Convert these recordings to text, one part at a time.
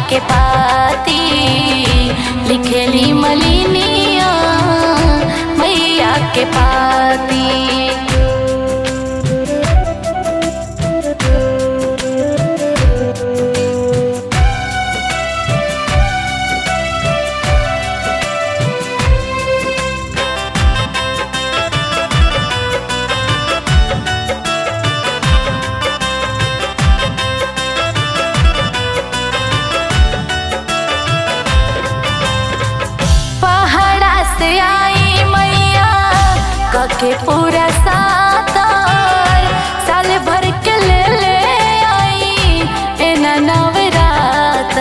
के पाती लिखेली मलिनिया मैया के पाती पहाड़ा से आई मैया कके पूरा सातर साल भर के ले ले आई एना नवरात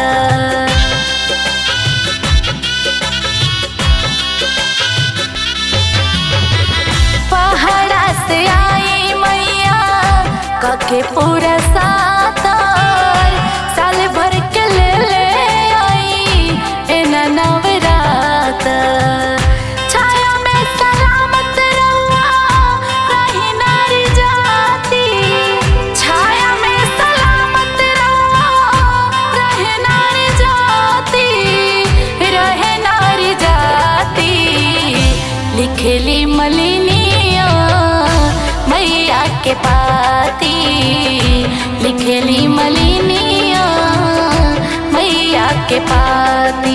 पहाड़ा से आई मैया कके पूरा सातर साल भर के ले ले आई एना नवरात छाया में सलामत रहुआ रही नारी जाती छाया में सलामत रहुआ रहे नारी जाती रहे नारी जाती लिखेली मलिनिया मैया के पाती लिखेली मलिनिया मैया के पाती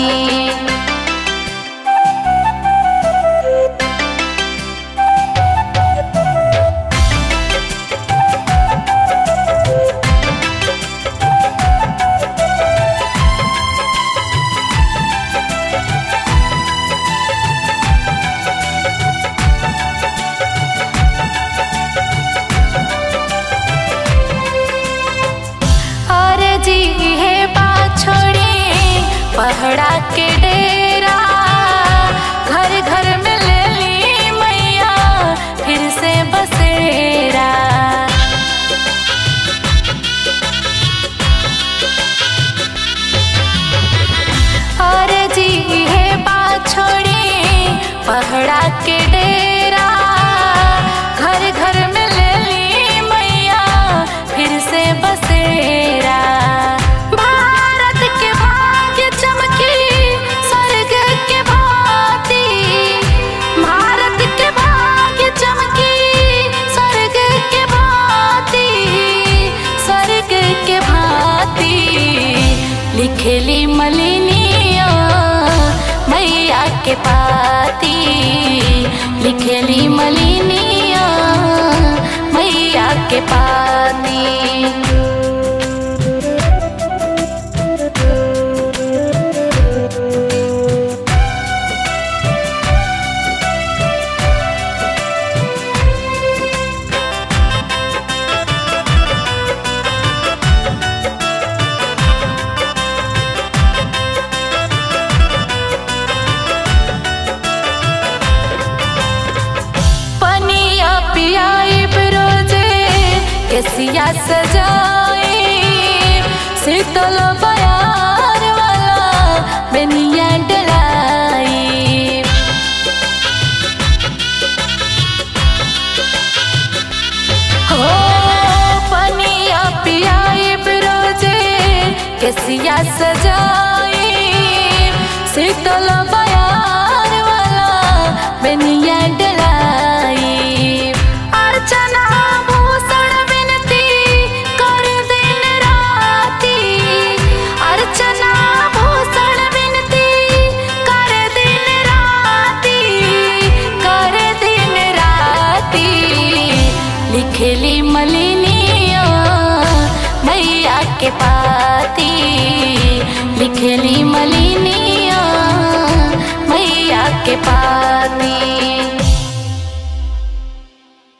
अरे जी हे बात छोड़ी पहड़ा के डेरा घर घर में ले ली मैया फिर से बसेरा अरे जी हे बात छोड़ी पहड़ा के डेरा घर घर में ले ली मैया फिर से बसेरा भारत के भाग्य चमकी स्वर्ग के भांति भारत के भाग्य चमकी स्वर्ग के भांति स्वर्ग के भांति लिखेली मलिनिया मैया के पाती लिखेली मलिनिया मैया के पाती पनिया पियाई रोजे केसिया सजाई शीतल बयार वाला बेनिया डलाई हो पनिया पियाई रोजे केसिया सजाई शीतल बयार वाला बेनिया डलाई अर्चना भूषण विनती कर दिन राती अर्चना भूषण विनती कर दिन राती कर दिन राती लिखेली मलिनिया मैया के पाती लिखेली मलिनिया मैया के पाती